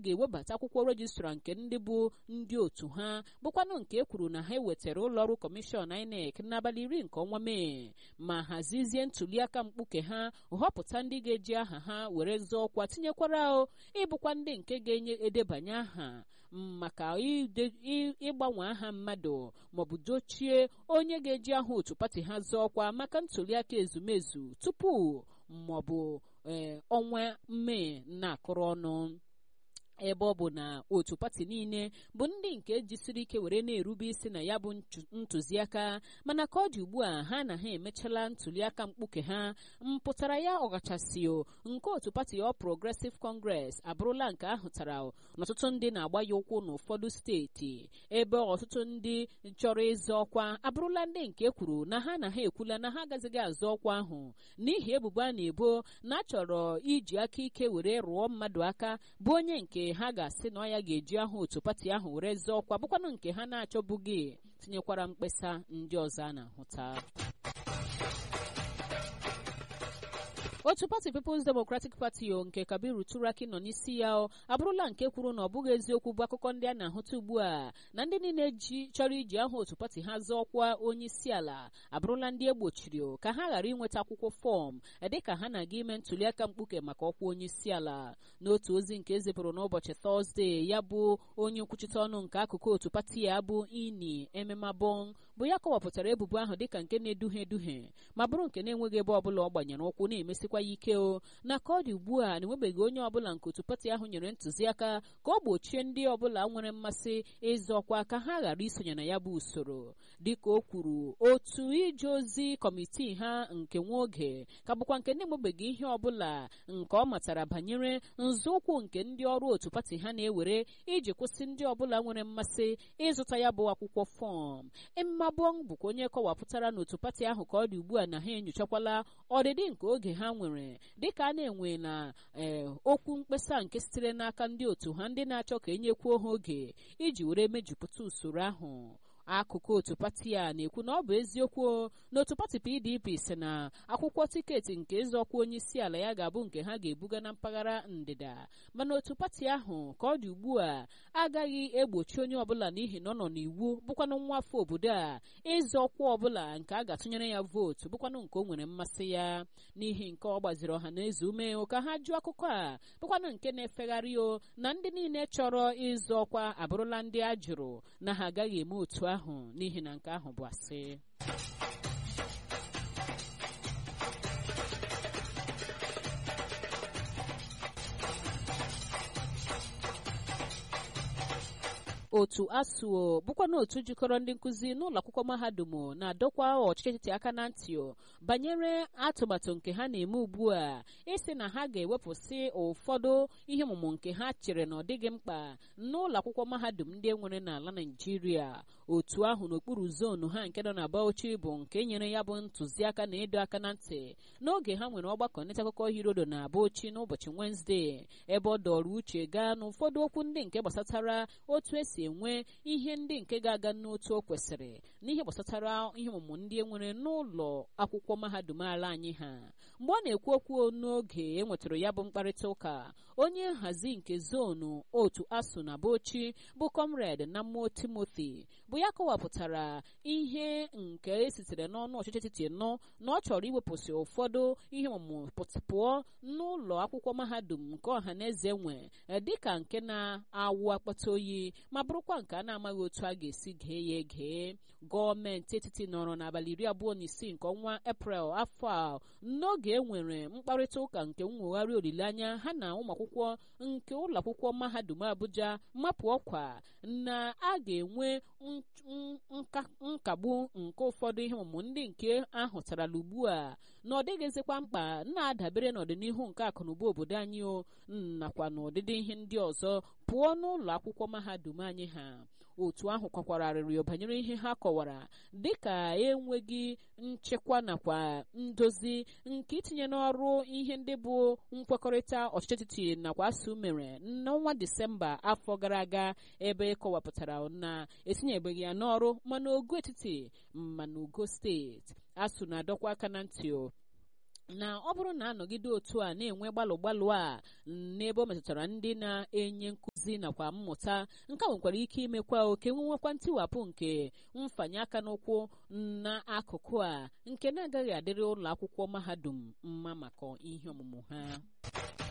ga-ewebata akwụkwọ rejistra nke ndị bụ ndị otu ha bụkwanụ nke e kwuru na ha ewetara ụlọọrụ kọmishọn INEC n'abalị iri nke ọnwa mee ma hazizie ntuliaka mkpuke ha họpụta ndị ga-eji aha ha were zọọ ọkwa tinyekwara ịbụkwa ndị nke ga-enye edebanye aha maka ịgbanwe aha mmadụ maọbụ dochie onye ga-eji aha otu pati ha zọọ ọkwa maka ntuliaka ezumezu tupu maọbụ ee ọnwa mee na-akụrụ ọnụ ebe ọ bụ na otu pati niile bụ ndị nke jisiri ike were na-erube isi na ya bụ ntụziaka mana ka ọ dị ugbu a ha na ha emechala ntụliaka mkpuke ha mpụtara ya ọkachasị nke otu pati ọ Progressive Congress abụrụla nke ahụtara n'ọtụtụ ndị na-agba ya ụkwụ n'ụfọdụ steeti ebe ọtụtụ ndị chọrọ ịzọ ọkwa abụrụla ndị nke kwuru na ha na ha ekwula na ha agazighị azọ ọkwa ahụ n'ihi ebubo a na-ebo na a chọrọ iji aka ike were rụọ mmadụ aka bụ onye nke ha ga-asị na ọ ya ga-eji aha otu pati ahụ were zọọ ọkwa bụkwanụ nke ha na-achọbụghị tinyekwara mkpesa ndị ọzọ a na-ahụta otu pati People's Democratic Party o nke Kabiru Turaki nọ n'isi ya abụrụla nke kwuru na ọ bụghị eziokwu bụ akụkọ ndị a na-ahụta ugbu a na ndị niile chọrọ iji aha otu pati ha zọọ ọkwa onye isi ala abụrụla ndị egbochiri ka ha ghara inweta akwụkwọ fọm dịka ha na-aga ime ntuliaka mkpuke maka ọkwa onye isi ala n'otu ozi nke ezipụrụ n'ụbọchị tọzdee ya bụ onye nkwuchite ọnụ nke akụkụ otu pati ya bụ ini ememabong bụ ya kọwapụtara ebubo ahụ dịka nke na-eduhie eduhie ma bụrụ nke na-enweghị ebe ọbụla ọ gbanyere ụkwụ na-emesikwa ya ike o na ka ọ dị ugbu a na-enwebeghị onye ọbụla nke otu pati ahụ nyere ntụziaka ka ọ gbochie ndị ọbụla nwere mmasị ịzọ ọkwa ka ha ghara isonye na ya bụ usoro dịka o kwuru otu ije ozi kọmitii ha nke nwa oge ka bụkwa nke na-enwebeghị ihe ọbụla nke ọ matara banyere nzọụkwụ nke ndị ọrụ otu pati ha na-ewere iji kwụsị ndị ọbụla nwere mmasị ịzụta ya bụ akwụkwọ fọm mmabong bụkwa onye kọwapụtara n'otu pati ahụ ka ọ dị ugbu a na ha enyochakwala ọdịdị nke oge ha nwere dịka a na-enwe na ee okwu mkpesa nke sitere n'aka ndị otu ha ndị na-achọ ka enyekwuo ha oge iji were mejupụta usoro ahụ akụkụ otu pati a na-ekwu na ọ bụ eziokwu na otu pati PDP si na akwụkwọ tiketi nke ịzọkwa onye isi ala ya ga-abụ nke ha ga-ebuga na mpaghara ndịda mana otu pati ahụ ka ọ dị ugbu a agaghị egbochi onye ọbụla n'ihi na ọ nọ n'iwu bụkwanụ nwa afọ obodo a ịzọ ọkwa ọbụla nke a ga-atụnyere ya vootu bụkwanụ nke o nwere mmasị ya n'ihi nke ọ gbaziri ọha na eze ume ka ha jụọ akụkọ a bụkwanụ nke na-efegharị o na ndị niile chọrọ ịzọ ọkwa abụrụla ndị a jụrụ na ha agaghị eme otu ahụ n'ihi na nke ahụ bụ asị otu asuo bụkwa na otu jikọrọ ndị nkụzi n'ụlọ akwụkwọ mahadum na-adọkwa ọchịchị etiti aka na ntị banyere atụmatụ nke ha na-eme ugbu a ịsị na ha ga-ewepụsị ụfọdụ ihe ọmụmụ nke ha chere na ọ dịghị mkpa n'ụlọ akwụkwọ mahadum ndị e nwere n'ala Naịjirịa otu ahụ n'okpuru zonu ha nke nọ na Bauchi bụ nke nyere ya bụ ntụziaka na ịdọ aka na ntị n'oge ha nwere ọgbakọ nleta akụkọ hirodo na Bauchi n'ụbọchị Wenezdee ebe ọ dọrọ uche gaa n'ụfọdụ okwu ndị nke gbasatara otu esi enwe ihe ndị nke ga-aga n'otu o kwesịrị n'ihe gbasatara ihe ọmụmụ ndị e nwere n'ụlọ akwụkwọ mahadum ala anyị ha mgbe ọ na-ekwu okwu n'oge e nwetara ya bụ mkparịta ụka onye nhazi nke zonu otu asụ na Bauchi bụ comrade na mmụọ Timothy bụ ya kọwapụtara ihe nke esitere n'ọnụ ọchịchị etiti nọ na ọ chọrọ iwepụsị ụfọdụ ihe ọmụmụ pụọ n'ụlọ akwụkwọ mahadum nke ọha na eze nwe dịka nke na-awụ akpata oyi ma bụrụkwa nke a na-amaghị otu a ga-esi gee ya egee gọọmenti etiti nọrọ n'abalị iri abụọ na isii nke ọnwa eprel afọ a n'oge e nwere mkparịta ụka nke nwogharị olileanya ha na ụmụakwụkwọ nke ụlọ akwụkwọ mahadum Abuja mapụ ọkwa na a ga-enwe nkagbu nke ụfọdụ ihe ọmụmụ ndị nke ahụtarala ugbu a na ọ dịghịzikwa mkpa na-adabere n'ọdịnihu nke akụnụba obodo anyị o nakwa n'ụdịdị ihe ndị ọzọ pụọ n'ụlọ akwụkwọ mahadum anyị ha otu ahụ kwakwara arịrịọ banyere ihe ha kọwara dịka enweghị nchekwa nakwa ndozi nke itinye n'ọrụ ihe ndị bụ nkwekọrịta ọchịchị etiti nakwa asụ mere n'ọnwa disemba afọ gara aga ebe kọwapụtara na etinyebeghị ya n'ọrụ mana ogo etiti mana ogo steeti asụ na-adọkwa aka na ntị na ọ bụrụ na anọgide otu a na-enwe gbalụ gbalụ a n'ebe o metụtara ndị na-enye nkụzi nakwa mmụta nke a nwekwara ike imekwa oke nwewekwa ntiwapụ nke mfanye aka n'ụkwụ n'akụkụ a nke na-agaghị adịrị ụlọ akwụkwọ mahadum mma maka ihe ọmụmụ ha